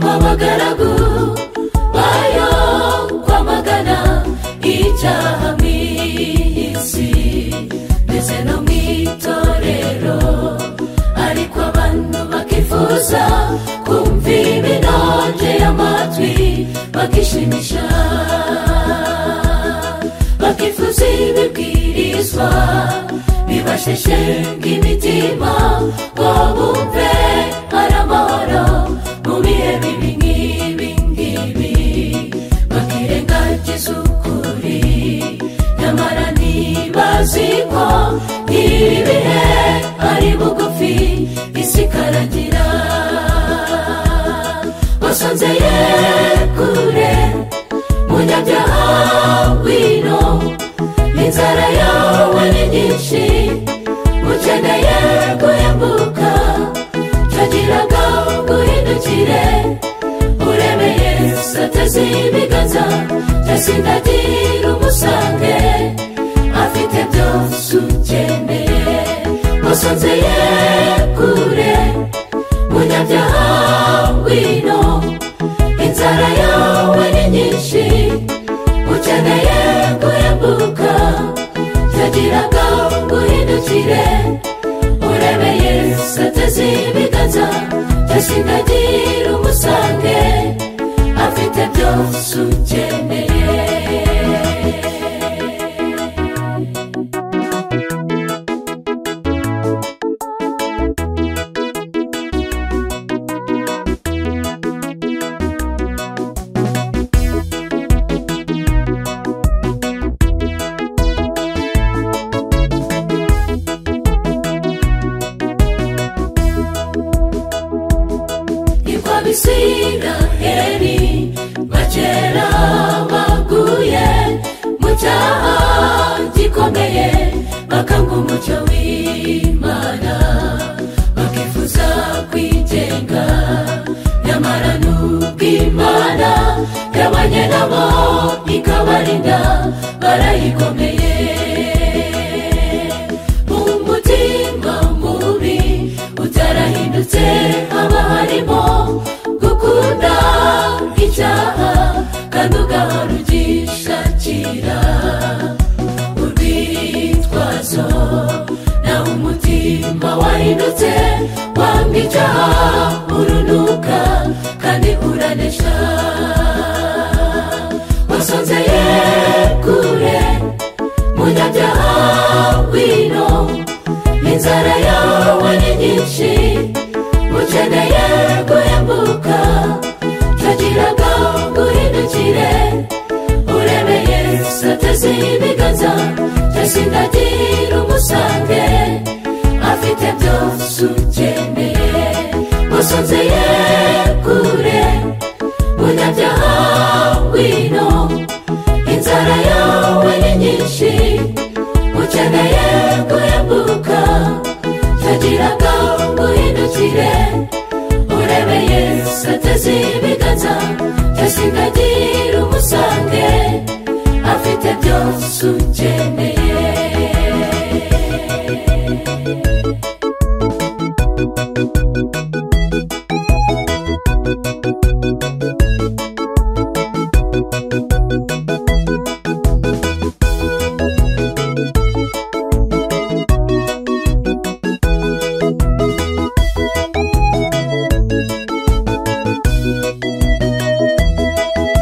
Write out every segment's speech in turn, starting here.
abagaragu bayo kwamagana icyaha mu isi ndetse no mu itorero ariko abantu bakifuza kumva iminonje y'amatwi bakishimisha bakifuza ibibwirizwa bibasheshe nk'imitima ngo bumve ari amahoro mu bihe bibi nk'ibi ngibi bakirengagiza ukuri nyamara ntibazi ko ibihe ari bugufi isi ikaragira wasonzeye kure munyabyaha wino inzara yawe ni nyinshi ukeneye guhembuka tugiraga guhindukire uremeye satasi ibiganza jasindagira umusange afite byose ukeneye wasonzeye kure munyabyaha wino inzara yawe ni nyinshi ukeneye guhembuka tugiraga guhindukire urebeye satasi ibiganza jasindagira umusange afite byose ukeneye nitwa bisiraheli bakera baguye mu cyaha gikomeye bakanga umucyo w'imana bakifuza kwigenga nyamara n'ubw'imana yabanye nabo ikabarinda barayikomeye mu mutima mubi utarahindutse haba harimo gukunda icyaha kandi ugahora ugishakira urwitwazo nawe umutima wahindutse wanga icyaha urunuka kandi uranesha wasonzeye kure munyabyaha wino inzara yawe ni nyinshi ukeneye guhembuka tugiraga guhindukire urebeye satasi ibiganza jasindagira umusange afite byose ukeneye wasonzeye kure munyabyaha wino inzara yawe ni nyinshi ukeneye guhembuka tugiraga guhindukire urebeye satasi ibiganza jasindagira umusange afite byose ukeneye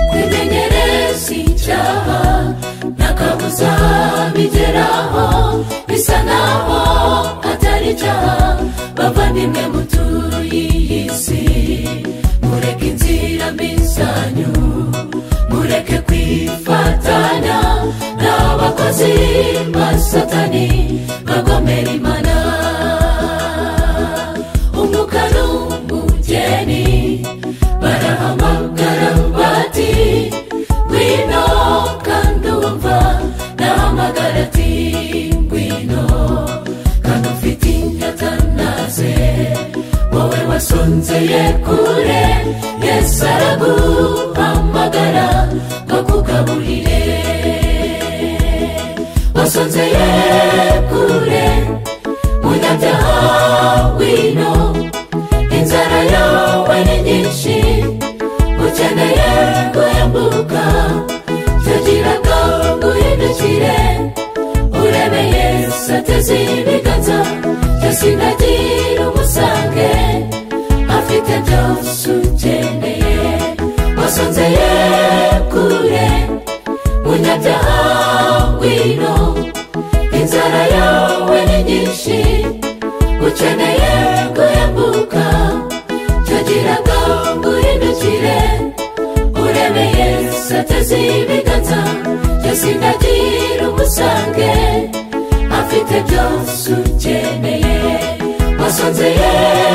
kwimenyereza icyaha n'akabuza bigeraho bisa naho atari icyaha bavandimwe mutuye iyi si mureke inzira mbi zanyu mureke kwifatanya n'abakozi ba satani bagomera imana umuka n'umugeni barahamagara bati ngwino kandi wumva nahamagara ati ngwino kandi ufite inyota naze wowe wasonzeye kure yesu araguhamagara ngo kugaburire wasonzeye kure munyabyaha wino inzara yawe ni nyinshi ateze ibiganza byose nagira umusange afite byose ukeneye wasonzeye kure munyabyaha wino inzara yawe ni nyinshi ukeneye guhembuka tugira ngo nguhindukire urebe yesu ateze ibiganza byose nagira umusange afite byose ukeneye wasonzeye